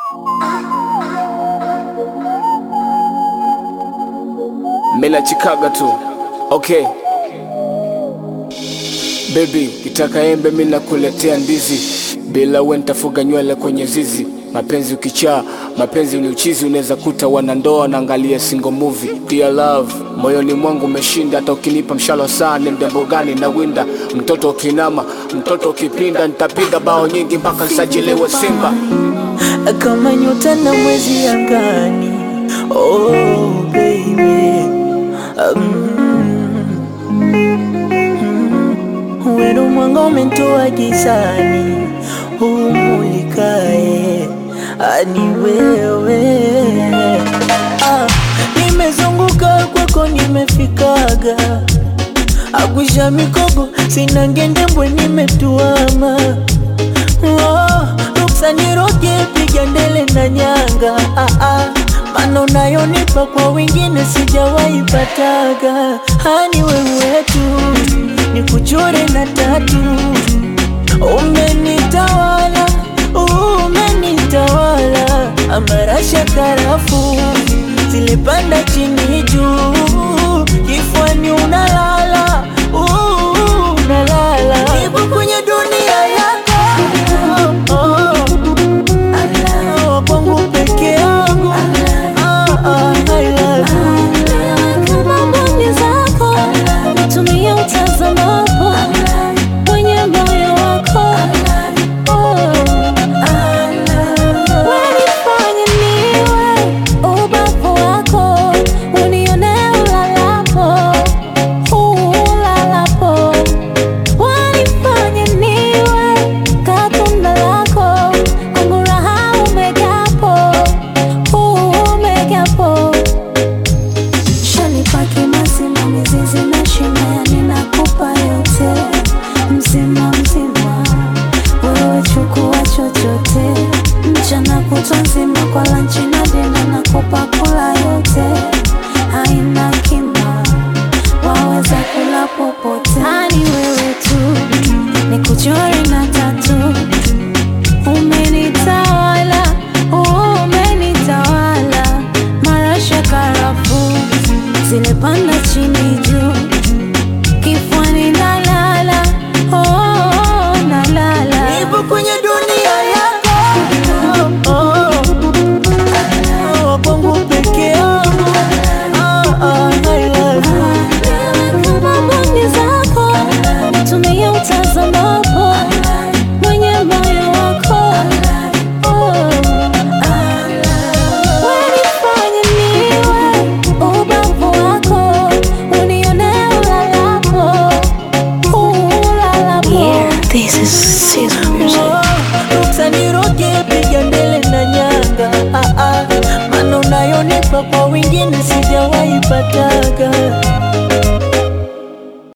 Mela chikaga tu okay. Baby, kitaka embe mi nakuletea ndizi, bila we nitafuga nywele kwenye zizi. Mapenzi ukichaa, mapenzi ni uchizi, unaweza kuta wanandoa naangalia single movie. Dear love, moyoni mwangu umeshinda, hata ukinipa mshalo saa ni mdembo gani na winda. Mtoto ukinama, mtoto ukipinda, nitapiga bao nyingi mpaka nsajiliwe Simba. kama nyota na mwezi angani. Oh baby, mm, wenu mwanga umenitoa gizani, umulikae ani wewe. Ah, nimezunguka kwako, nimefikaga agwisha mikogo, sina ngendembwe, nimetuama Oh, ruksa niroge piga ndele na nyanga ah, ah. Mana unayonipa kwa wengine sijawahi pataga hani wewe tu nikuchore na tatu umenitawala umenitawala amarasha karafu zilipanda chini juu kifuani unalala uh, unalala nipo kwenye dunia yako oh, oh, kwangu peke yangu ah, ah, I love you. Kama mboni zako tumia utazamapo kwenye moyo wako wanifanye niwe ubavu wako unione ulalapo ulalapo wanifanye niwe katunda lako kwangu raha umegapo umegapo Shanipaki mazima mizizi na shina ninakupa yote mzima mzima, wewe chukua chochote, mchana kutwa nzima kwa lanchi na dina nakupa kula yote, haina kima, waweza kula popote, ani wewe tu nikuchore na tatu Umenitawala, umenitawala, marasha karafu zimepanda chini juu, kifuani nalala, oh, nalala. Nipo kwenye dunia yako oh, oh, kwangu peke yangu ah, ah, I love you. Kama mboni zako tumia utazamapo mwenye moyo wako wanifanye niwe ubavu wako unione ulalapo ulalapo Ruksa niroge piga ndele na nyanga ah, ah. Mana unayonipa kwa wengine sijawahi pata